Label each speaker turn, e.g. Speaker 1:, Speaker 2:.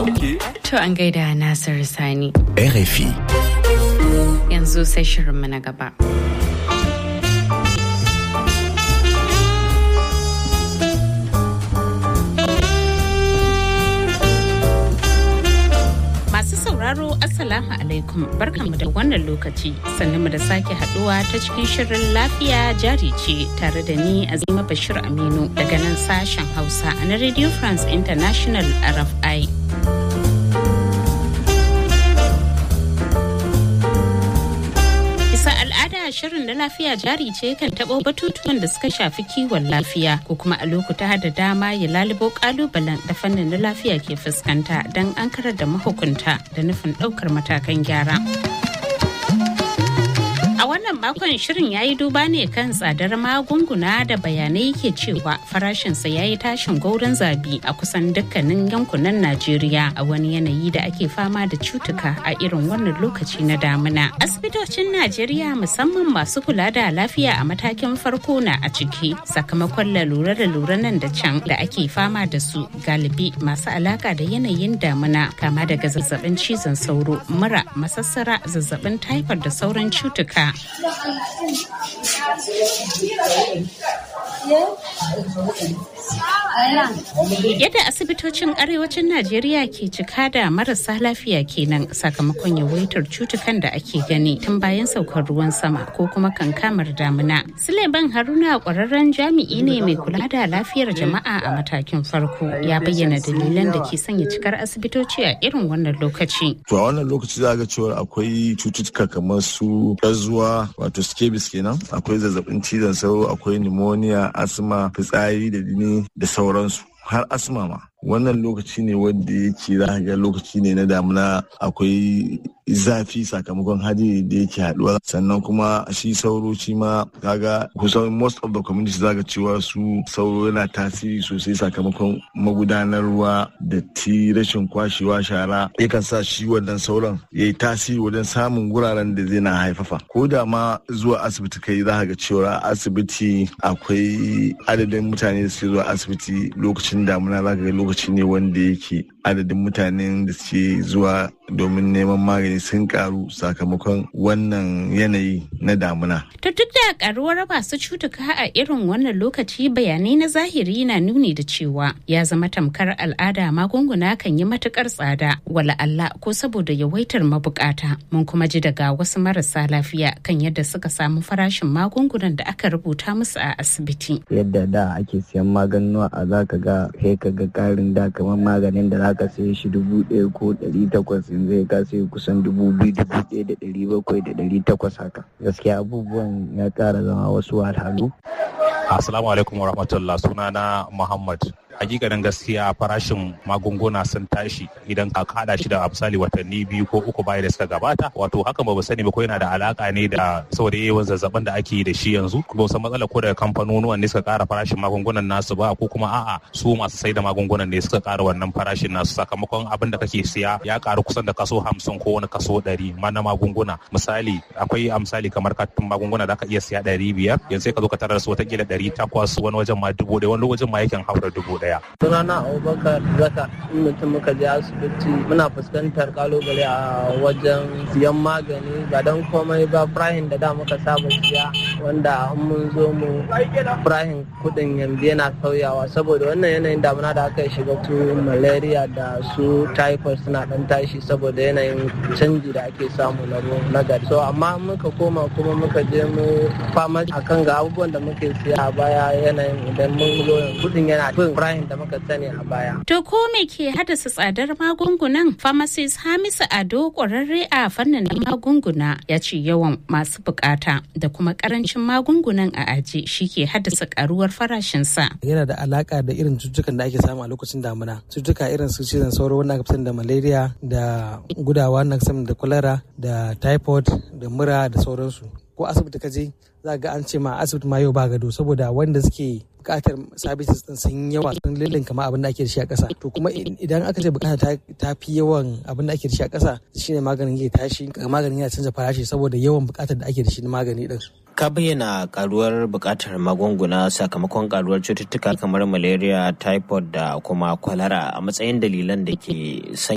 Speaker 1: To an gaida Nasir Sani.
Speaker 2: RFI.
Speaker 1: Yanzu sai shirinmu na gaba. Masu sauraro Assalamu alaikum barkanmu da wannan lokaci sannan mu da sake haduwa ta cikin shirin lafiya jari ce tare da ni Azima Bashir Aminu daga nan sashen Hausa na Radio France International RFI. Bisa al'ada shirin na lafiya jari ce kan taɓo batutuwan da suka shafi kiwon lafiya ko kuma a lokuta da dama ya lalubo kalubalen da fannin na lafiya ke fuskanta don an karar da mahukunta da nufin ɗaukar matakan gyara. A wannan makon shirin ya yi duba ne kan tsadar magunguna da bayanai ke cewa farashinsa ya yi tashin gaurin zabi a kusan dukkanin yankunan Najeriya a wani yanayi da ake fama da cutuka a irin wannan lokaci na damuna. Asibitocin Najeriya musamman masu kula da lafiya a matakin farko na a ciki sakamakon lalura da lura nan da can da ake fama da su galibi masu alaka da yanayin damuna kama daga zazzabin cizon sauro, mura, masassara, zazzabin taifar da sauran cutuka. Yadda asibitocin arewacin Najeriya ke cika da marasa lafiya kenan sakamakon yawaitar cutukan da ake gani tun bayan saukar ruwan sama ko kuma kankamar damuna. Suleiman Haruna kwararren jami'i ne mai kula da lafiyar jama'a a matakin farko ya bayyana dalilan da ke sanya cikar asibitoci a irin wannan lokaci.
Speaker 3: To a wannan lokaci za ga cewa akwai cututtuka kamar su ƙazuwa wato scabies kenan akwai zazzabin cizon sauro akwai pneumonia asma fitsari da jini da sauransu har asma ma wannan lokaci ne wanda yake za ga lokaci ne na damuna akwai zafi sakamakon hadiri da yake haduwa sannan kuma shi sauro shi ma kaga kusan most of the community zaga cewa su sauro yana tasiri sosai sakamakon magudanar ruwa da ti rashin kwashewa shara yakan sa shi wannan sauron ya yi tasiri wajen samun wuraren da zai na haifafa ko da ma zuwa asibiti kai za ga cewa asibiti akwai adadin mutane da suke zuwa asibiti lokacin damuna za ga lokaci ne wanda yake adadin mutanen da suke zuwa domin neman magani sun karu sakamakon wannan yanayi na damuna.
Speaker 1: To duk da karuwar masu cutuka a irin wannan lokaci bayanai na zahiri na nuni da cewa ya zama tamkar al'ada magunguna kan yi matukar tsada wala Allah ko saboda yawaitar mabukata mun kuma ji daga wasu marasa lafiya kan yadda suka samu farashin magungunan da aka rubuta musu a asibiti.
Speaker 4: Yadda da ake siyan maganuwa a zaka ga kai ka ga karin da kamar maganin da zaka saye shi dubu ɗaya ko ɗari takwas in zai ka sai kusan dubu biyu dubu ɗaya da ɗari bakwai da ɗari takwas haka gaskiya abubuwan ya ƙara zama wasu wahalhalu.
Speaker 5: Assalamu alaikum wa rahmatullah sunana Muhammad hakikanin gaskiya farashin magunguna sun tashi idan ka kada shi da misali watanni biyu ko uku baya da suka gabata wato hakan ba sani ba ko yana da alaka ne da saboda yawan zazzabin da ake da shi yanzu ba san matsala ko daga kamfanonuwan ne suka kara farashin magungunan nasu ba ko kuma a'a su masu sai da magungunan ne suka kara wannan farashin nasu sakamakon abin da kake siya ya karu kusan da kaso hamsin ko wani kaso ɗari ma na magunguna misali akwai a misali kamar katin magunguna da aka iya siya ɗari biyar yanzu sai ka zo ka tarar su watakila ɗari takwas wani wajen ma dubu ɗaya wani wajen ma yakan haura dubu ɗaya daya.
Speaker 6: Sunana Abubakar Zaka in mutum muka je asibiti muna fuskantar kalubale a wajen siyan magani ba don komai ba Ibrahim da da muka saba siya wanda in mun zo mu Ibrahim kudin yanzu yana sauyawa saboda wannan yanayin damuna da aka shiga su malaria da su typhoid suna dan tashi saboda yanayin canji da ake samu na na gari. So amma muka koma kuma muka je mu fama akan ga abubuwan da muke siya a baya yanayin idan mun zo kudin yana fin Ibrahim da muka sani a baya.
Speaker 1: To ko me ke haddasa tsadar magungunan? Pharmacist Hamisu Ado ƙwararre a fannin magunguna ya ce yawan masu bukata da kuma karancin magungunan a aji shi ke haddasa karuwar farashinsa.
Speaker 7: Yana da alaka da irin cututtukan da ake samu a lokacin damuna. Cututtuka irin su cizon sauro wanda aka fi da malaria da gudawa wanda aka da kwalara da typhoid da mura da sauransu. Ko asibiti ka je za ga an ce ma asibiti ma yau ba gado saboda wanda suke bukatar services din sun yawa sun lillin kama abin da ake da shi a ƙasa to kuma idan aka ce bukata ta fi yawan abin da ake da shi a ƙasa shine maganin ya tashi maganin yana canza farashi saboda yawan bukatar da ake da shi na magani din
Speaker 2: ka bayyana karuwar bukatar magunguna sakamakon karuwar cututtuka kamar malaria typhoid da kuma kwalara a matsayin dalilan da ke